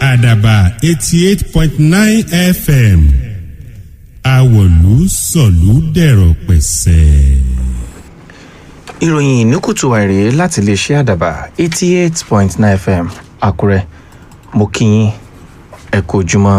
àdàbà eighty eight point nine fm àwọ̀lú sọ̀lú dẹ̀rọ̀ pẹ̀sẹ̀. ìròyìn ní kùtù àìrè láti iléeṣẹ́ àdàbà eighty eight point nine fm àkúrẹ́ mo kí yín ẹ kú ojúmọ́.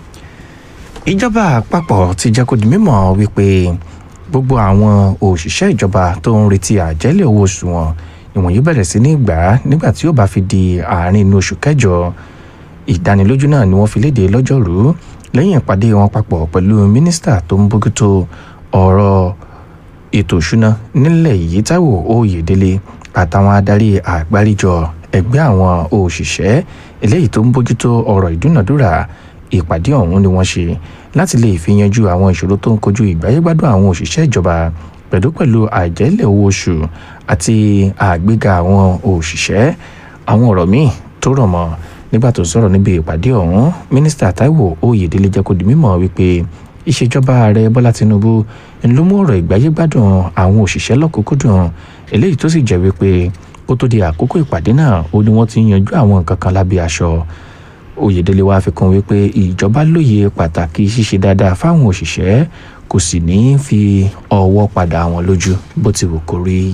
ìjọba àpapọ̀ ti jẹ́ kó di mímọ̀ wípé gbogbo àwọn òṣìṣẹ́ ìjọba tó ń retí àjẹ́lẹ̀ owó oṣù wọn ìwọ̀nyí bẹ̀rẹ̀ sí ní gbà á nígbà tí ó bá fi di àárín inú oṣù kẹjọ ìdánilójú náà ni wọ́n fi léde lọ́jọ́rú lẹ́yìn ìpàdé wọn papọ̀ pẹ̀lú mínísítà tó ń bójútó ọ̀rọ̀ ètò ìṣúná nílẹ̀ yìí táíwò oyèdélé àtàwọn adarí àgbáríjọ ẹgbẹ́ àwọn òṣìṣẹ́ eléyìí tó ń bójútó ọ̀rọ̀ ìdúnàdúrà ìpàdé ọ̀hún ni wọ́n ṣe láti lè fi yanjú àwọn ìṣòro tó ń kojú ìgbáyégbádùn àwọn òṣìṣẹ́ ìjọba pẹ̀lú pẹ̀lú àìjẹ́lẹ̀ owó oṣù àti àgbéga àwọn òṣìṣẹ́ àwọn ọ̀rọ̀ míì tó rọ̀ mọ́ nígbà tó sọ̀rọ̀ níbi ìpàdé ọ̀hún mínísítà táíwò oyèdélé jẹ́ kó di mímọ̀ wípé ìṣèjọba ààrẹ bọ́lá tinubu ló mú ọ̀rọ̀ ìgbáyégbádùn àwọn òṣìṣẹ́ lọ́kùnkúndùn eléyìí tó sì jẹ́ wípé kó tó di àkókò ìpàdé náà ó ní wọ́n ti ń yanjú àwọn nǹkan kan lábẹ́ aṣọ oyèdélé wàá fi kún wípé ìjọba lóye pàtàkì ṣíṣe dáadáa fáwọn òṣìṣẹ́ kò sì ní í fi ọwọ́ padà wọn lójú bó ti wù kó rí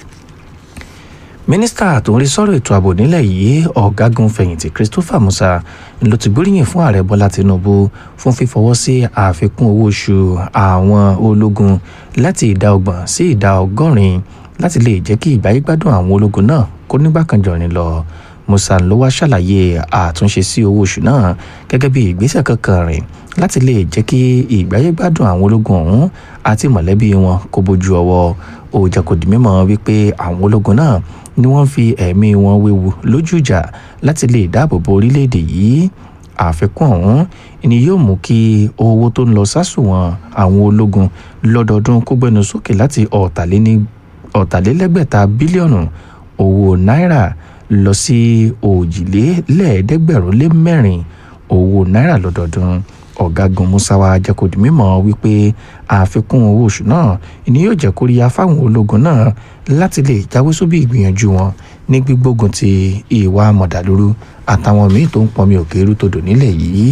mínísítà tó ń rí sọ́rọ̀ ètò ààbò nílẹ̀ yìí ọ̀gágun fẹ̀yìntì christopher musa ló ti gbóríyìn fún ààrẹ bọ́lá tinubu fún fífọwọ́ sí àfikún owó oṣù àwọn ológun láti ìdá ọgbọ̀n sí ìdá ọgọ́rin láti lè jẹ́ kí ìgbáyégbádùn àwọn ológun náà kó nígbàkanjọ̀rin lọ musa ló wá ṣàlàyé àtúnṣe sí owó oṣù náà gẹ́gẹ́ bí ìgbésẹ̀ kankan rìn láti lè jẹ́ kí ìgbáyégbádùn àwọn ológun ọ̀hún àti mọ̀lẹ́bí wọn kó bójú ọwọ́ ó jẹ́ kó di mímọ̀ wípé àwọn ológun náà ni wọ́n fi ẹ̀mí wọn wéwu lójú ìjà láti lè dáàbò bo orílẹ̀-èdè yìí àfikún ọ̀hún ni yóò mú kí owó tó ń lọ sásùwọ̀n àwọn ológun lọ́dọọdún kó gbẹnu sókè láti ọ̀tàlélẹ́gbẹ̀ta bílíọ̀nù owó náírà lọ sí òjìlélẹ́ẹ̀ẹ́dẹ́gbẹ̀rún lé mẹ́rin owó náírà lọ́dọọdún ọ̀gágun musawa jẹ́ kó di mímọ̀ wípé àfikún owó oṣù náà ni yóò jẹ́ kóríyá fáwọn ológun náà láti lè jáwé sóbì ìgbìyànjú wọn ní gbígbógun ti ìwà mọ̀dàlúrú àtàwọn míì tó ń pọnmi òkè rútodò nílẹ̀ yìí.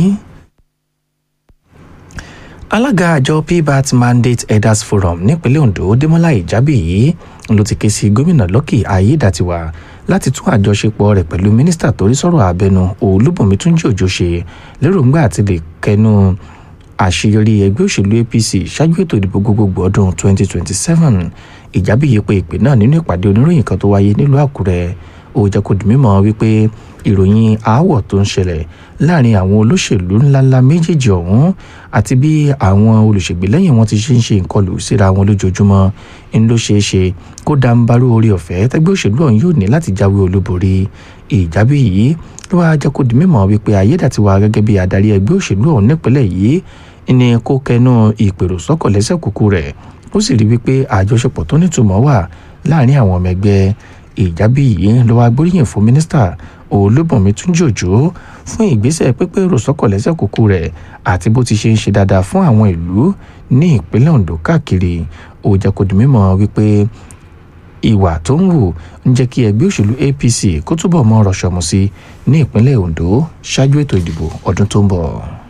alága àjọ pbat mandate elders forum nípínlẹ̀ ondo demola ijabiyi ló ti ké sí gómìnà lọ́kì ayédàtiwà láti tún àjọṣepọ̀ rẹ̀ pẹ̀lú mínísítà torí sọ̀rọ̀ abẹnú olúbọ̀mí túnjí òjò ṣe lérògbà àti lè kẹnu àṣeyọrí ẹgbẹ́ òṣèlú apc ṣáájú ètò ìdìbò gbogbogbò ọdún 2027 ìjábíyé pé ìpè náà nínú ìpàdé oníròyìn kan tó wáyé nílùú àkúrẹ́ ó jẹ́ kó di mímọ̀ wípé ìròyìn aáwọ̀ tó ń ṣẹlẹ̀ láàrin àwọn olóṣèlú ńláńlá méjèèjì ọ̀hún àti bí àwọn olùṣègbèlẹ́yìn wọn ti ṣe ń ṣe ìkọlù síra wọn lójoojúmọ́ ń ló ṣeé ṣe kó dáńbarú orí ọ̀fẹ́ tẹ́gbẹ́ òṣèlú ọ̀hún yóò ní láti jáwé olúborí ìjábí yìí ló wáá jẹ́ kó di mímọ̀ wípé ayédàtiwa gẹ́gẹ́ bí adarí ẹgbẹ́ òṣèlú ọ̀hún nípínlẹ̀ yìí ni kó kẹnu ìpèrò sọ́kọ̀ lẹ́sẹ̀ kúkú rẹ̀ ó sì rí wípé àjọṣepọ̀ tó nítumọ̀ wà láàrin àwọn ọmọ ẹgbẹ́ ìjábí yìí ló wá gbóríyìn fún mínísítà olúbọ̀nmi túnjòjò fún ìgbésẹ̀ pípé rọ̀sọ́kọ̀ lẹ́sẹ̀ kúkú rẹ̀ àti bó ti ṣe ń ṣe dáadáa fún àwọn ìlú ní ìpínlẹ̀ ondo káàkiri ó jẹ́ kó di mímọ̀ wípé ìwà tó ń wù ń jẹ́ kí ẹgbẹ́ òṣèlú apc kó túbọ̀ mọ́ rọ̀ṣọ̀mù sí ní ìpínlẹ̀ ondo ṣáájú ètò ìdìbò ọdún tó ń bọ̀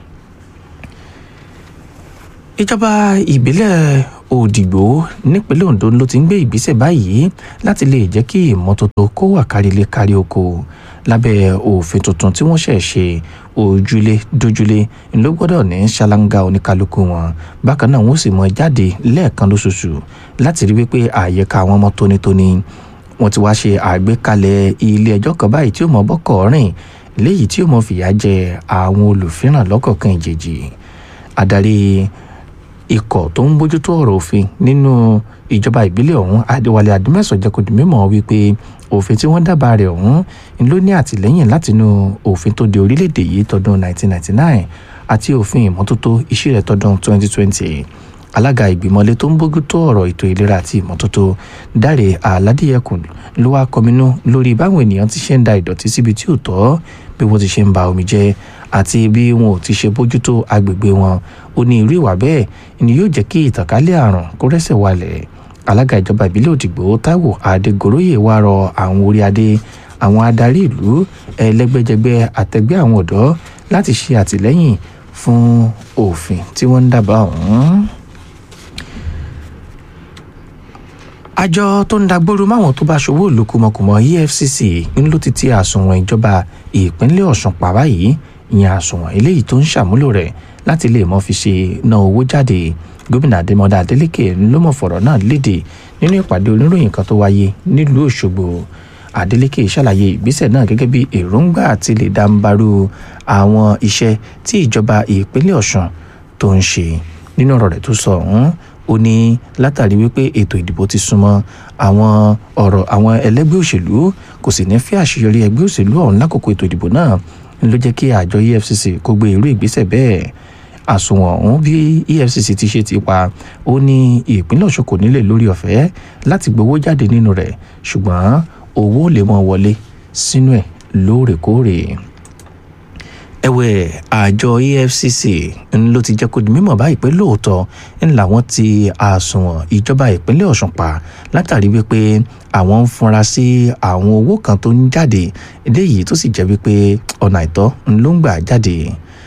ìjọba ìbílẹ̀ òdìgbò nípínlẹ̀ ondo ló ti ń gbé ìgbésẹ̀ báyìí láti lè jẹ́ kí ìmọ́tótó kó wà kárílé kárí oko lábẹ́ òfin tuntun tí wọ́n ṣẹ̀ ṣe ojúlé dójúlé ló gbọ́dọ̀ ní ṣáláńgá oníkálukú wọn bákan náà wọ́n sì mọ jáde lẹ́ẹ̀kan lóṣooṣù láti rí wípé àyíká wọn mọ́ tónítóní wọ́n ti wá ṣe àgbékalẹ̀ ilé ẹjọ́ kan báyìí tí ó mọ bọ́kọ̀ rìn léyìí tí ó mọ fìyà jẹ àwọn olùfíràn lọ́kọ̀ọ̀kan ìjèjì adarí ikọ̀ tó ń bójútó ọ̀rọ̀ òfin nínú ìjọba ìbílẹ̀ ọ̀hún adéwálé adúmẹ̀sọ̀ jẹ́ kó di mímọ̀ wípé òfin tí wọ́n dábàá rẹ̀ ọ̀hún ló ní àtìlẹ́yìn látinú òfin tó de orílẹ̀-èdè yìí tọdún 1999 àti òfin ìmọ́tótó ìṣirẹ̀ tọdún 2020 alága ìgbìmọ̀lé tó ń bójútó ọ̀rọ̀ ètò ìlera àti ìmọ́tótó dáre aládìyẹkùn ló wá kọminú lórí báwọn ènìyàn ti ṣe ń da ìdọ̀tí síbi tí ò tọ́ bí wọ́n ti ṣe ń ba omi jẹ́ àti bí wọn ò ti ṣe bójútó agbègbè wọn ó ní irú ìwà bẹ́ẹ̀ ni yóò jẹ́ kí ìtànkálẹ̀ àrùn kó rẹ́sẹ̀ walẹ̀ alága ìjọba ìbílẹ̀ òdìgbò táíwò adégoróyè wá rọ àwọn orí adé àwọn adarí ìlú ẹlẹ́gbẹ́jẹgbẹ́ àtẹgbẹ́ àwọn ọ̀dọ́ láti ṣe àtìlẹ́yìn fún òfin tí wọ́n ń dábàá ọ̀hún. àjọ tó ń dagbóru máwọn tó bá ṣòwò lókùmọ̀kùmọ̀ efcc ń ló ti ti àsùnwọ̀n ìjọba ìpínlẹ̀ ọ̀sùn pa báyìí ìyẹn àsùnwọ̀n eléyìí tó ń ṣàmúlò rẹ̀ láti lè mọ́ fi ṣe ná owó jáde gómìnà adémọdá adélèké ló mọ̀ fọ̀rọ̀ náà léde nínú ìpàdé oníròyìn kan tó wáyé nílùú òṣogbo adélèké ṣàlàyé ìgbésẹ̀ náà gẹ́gẹ́ bí èròǹgbà àti lè dáńbarú àwọn iṣẹ́ tí ìjọba ìpínlẹ̀ ọ̀sùn tó ń ṣe nínú ọ̀rọ̀ rẹ̀ tó sọ ọ̀hún ó ní látàrí wípé ètò ìdìbò ti súnmọ́ àwọn ọ̀rọ̀ àwọn ẹlẹ́gbẹ́ òṣèlú kò sì ní fẹ́ àṣeyọrí ẹgbẹ́ òṣèlú ọ̀hún lákòókò ètò ìdìbò náà ló jẹ́ kí àjọ efcc kó gbé irú ìgbésẹ̀ bẹ́ẹ̀ àsùnwọ̀n ọ̀hún bí efcc ti ṣe ti pa ó ní ìpínlẹ̀ ọ̀ṣun kò nílẹ̀ lórí ọ̀fẹ́ láti gbowó jáde nínú rẹ̀ ṣùgbọ́n owó lè mọ́ wọlé sínú ẹ̀ lóòrèkóòrè ẹ̀wẹ̀ àjọ efcc ń ló ti jẹ́ kó di mímọ̀ báyìí pé lóòótọ́ ń làwọn ti àsùnwọ̀n ìjọba ìpínlẹ̀ ọ̀ṣun pa látàrí wípé àwọn ń funra sí àwọn owó kan tó ń jáde eléyìí tó sì jẹ́ wípé ọ̀nà àìtọ́ ń ló ń gbà jáde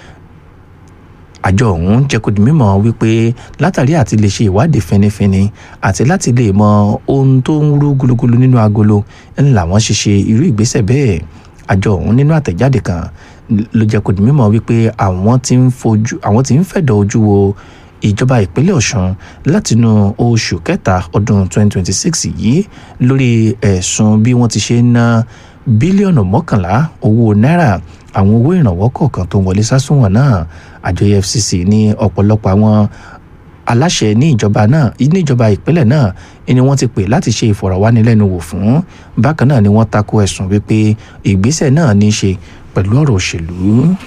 àjọ ọ̀hún jẹ́ kó di mímọ̀ wípé látàrí àti lè ṣe ìwádìí fẹnifẹni àti láti lè mọ ohun tó ń rú gúlúgúlú nínú agolo ń làwọn ṣe ṣe irú ìgbésẹ̀ bẹ́ẹ̀ àjọ ọ̀hún nínú àtẹ̀jáde kan ló jẹ́ kó di mímọ̀ wípé àwọn ti ń fojú àwọn ti ń fẹ̀dọ̀ ojú wo ìjọba ìpínlẹ̀ ọ̀ṣun látinú oṣù kẹta ọdún 2026 yìí lórí ẹ̀sùn bí wọ́n ti ṣe ń ná bílíọ̀nù mọ́kànlá owó náírà àwọn owó ìrànwọ́ kọ̀ọ̀kan tó ń wọlé sásùnwọ̀n náà àjọ efcc ní ọ̀pọ̀lọpọ̀ àwọn aláṣẹ ní ìjọba náà ní ìjọba ìpínlẹ̀ náà ni wọ́n ti pè láti ṣe ìfọ̀rọ̀wánilẹ́nuwò fún bákan náà ni wọ́n tako ẹ̀sùn wípé ìgbésẹ̀ náà ní í ṣe pẹ̀lú ọ̀rọ̀ òṣèlú.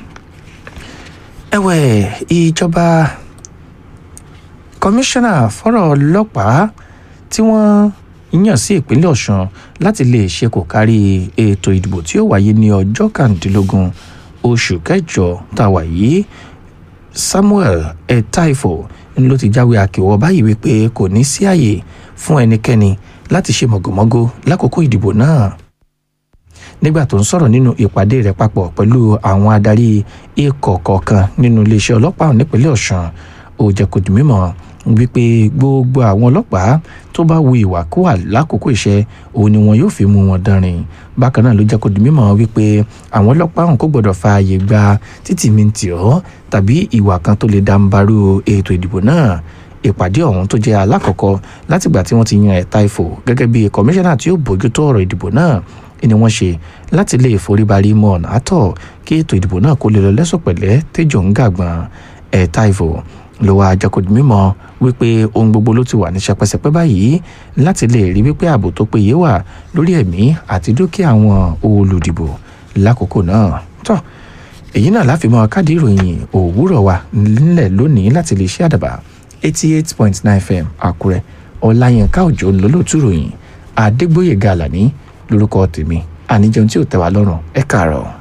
ẹ̀wẹ̀ ìjọba kọmíṣánná fọ́rọ̀ ọlọ́pàá tí wọ́n yíyàn sí ìpínlẹ̀ ọ̀sùn láti lè ṣe kò kárí ètò ìdìbò tí ó wáyé ní ọjọ́ kàndínlógún oṣù kẹjọ tá a wà yìí samuel etaifo ló ti jáwé àkèwọ́ báyìí wípé kò ní sí àyè fún ẹnikẹ́ni láti ṣe mọ̀gòmọ́gó lákòókò ìdìbò náà nígbà tó ń sọ̀rọ̀ nínú ìpàdé rẹ̀ papọ̀ pẹ̀lú àwọn adarí ikọ̀ kọ̀ọ̀kan nínú iléeṣẹ́ ọlọ́pàá nípínlẹ̀ ọ̀sùn ó jẹ́ kó di mímọ̀ wípé gbogbo àwọn ọlọ́pàá tó bá wu ìwàkúwà lákòókò iṣẹ́ òun ni wọn yóò fi mú wọn dánrin bákan náà ló jẹ́ kó di mímọ̀ wípé àwọn ọlọ́pàá ọ̀hún kò gbọ́dọ̀ fa ààyè gba títì mi tì ọ́ tàbí ìwà kan tó lè dàǹbarú ètò ìdìbò náà ìpàdé ọ̀hún tó jẹ́ alákọ̀ọ́kọ́ látìgbà tí wọ́n ti yan ẹ̀ta ìfò gẹ́gẹ́ bí kọmíṣánná tí ó bójútó ọ̀rọ̀ ìdìbò náà ni wọ́n ṣe láti lè foríbalẹ̀ mọ́ ọ̀nà àtọ̀ kí ètò ìdìbò náà kó lè lọ lẹ́sọ̀pẹ̀lẹ́ tẹ́jọ́ ń gàgbọ́n ẹ̀ta ìfò ló wá jẹ́kọ̀dì mímọ́ wípé ohun gbogbo ló ti wà ní ṣẹpẹsẹpẹ báyìí láti lè rí wípé ààbò tó péye wà lórí ẹ̀mí àti dúkìá àwọn olùdìbò lákòókò náà tó èyí náà láfi mọ káàdì ìròyìn òwúrọ̀ wa nílẹ̀ lónìí láti lè ṣe àdàbà eighty eight point nine fm àkúrẹ́ ọláyínká òjò lólótú ròyìn adégbòye gàlàní lórúkọ tèmi àníjẹun tí ò tẹ́ wa lọ́rùn ẹ káàárọ̀.